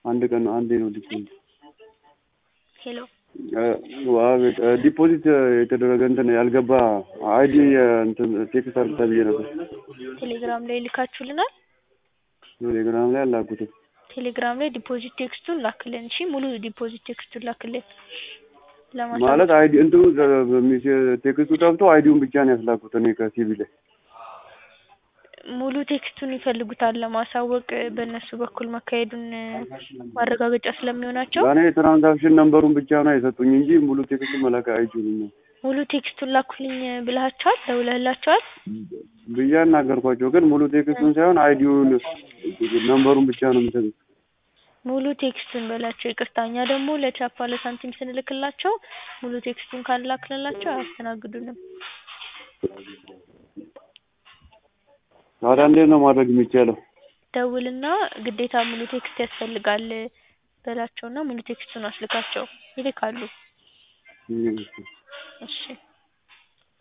አንድ ቀን ነው አንዴ ነው ዲፖዚት ሄሎ አቤት ዲፖዚት የተደረገ እንትን ያልገባ አይዲ እንትን ቴክስት አድርግ ተብዬ ነበር። ቴሌግራም ላይ ልካችሁልናል። ቴሌግራም ላይ አላኩትም። ቴሌግራም ላይ ዲፖዚት ቴክስቱን ላክልን። እሺ ሙሉ ዲፖዚት ቴክስቱን ላክልን። ማለት አይዲ እንትኑ ቴክስቱ ጠፍቶ አይዲውን ብቻ ነው ያስላኩት እኔ ከሲቪ ላይ ሙሉ ቴክስቱን ይፈልጉታል ለማሳወቅ በእነሱ በኩል መካሄዱን ማረጋገጫ ስለሚሆናቸው እኔ ትራንዛክሽን ነምበሩን ብቻ ነው የሰጡኝ እንጂ ሙሉ ቴክስቱን መላክ አይችሉም። ሙሉ ቴክስቱን ላኩልኝ ብለሃቸዋል? ደውለህላቸዋል? ብዬ አናገርኳቸው፣ ግን ሙሉ ቴክስቱን ሳይሆን አይዲውን ነምበሩን ብቻ ነው የሚሰጡት። ሙሉ ቴክስቱን በላቸው። ይቅርታ እኛ ደግሞ ለቻፓ ለሳንቲም ስንልክላቸው ሙሉ ቴክስቱን ካላክልላቸው አያስተናግዱንም። ታዲያ እንዴት ነው ማድረግ የሚቻለው? ደውልና ግዴታ ሙሉ ቴክስት ያስፈልጋል በላቸውና ሙሉ ቴክስቱን አስልካቸው ይልካሉ። እሺ